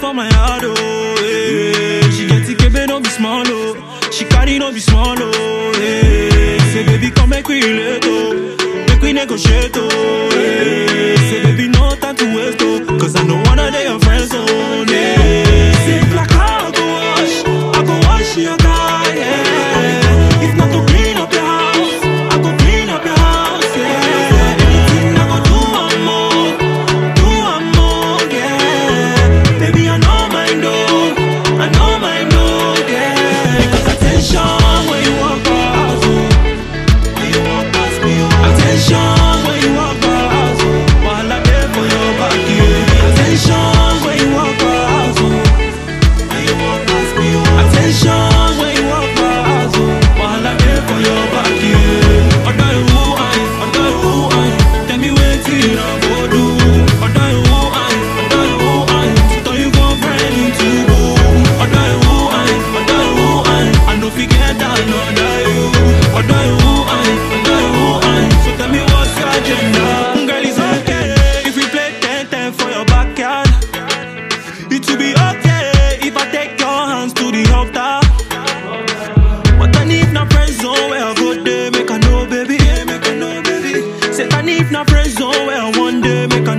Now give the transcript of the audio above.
for my heart, oh. Hey. She get it, no be small, oh. She carry no be small, oh. Hey. Say, baby, come make we relate, oh. Make we negotiate, oh. Hey. Say, baby, no time to waste, oh. Cause I know one of they your friends, oh. Hey. Say, black, I go wash. I go wash your car, yeah. If not to clean up your house, I go clean up your house, yeah. Anything I go do, I'm more. Do I'm more, yeah. Baby, I know my know. I know my know, yeah. Because attention when you walk past, oh. When you walk past me, oh. Attention when you walk past, oh. While I'm there for your back, yeah. Attention when you walk past, oh. When you walk past me, oh. Attention when you walk past, oh. While I'm there for your back, yeah. Odo iwu ayi, odo iwu ayi. Tell me wetin I go do. Odo iwu ayi, odo iwu ayi. Turn you girlfriend into boo. Odo iwu ayi, odo iwu ayi. I no fit get another you. Odo iwu ayi, odo iwu ayi. So tell me what's your agenda? Girl, it's okay if we play 10-10 for your backyard. It will be okay if I take your hands to the altar. But I need no friend zone where I go there, make I know, baby. Yeah, make I know, baby. Say I need no friend zone where one day make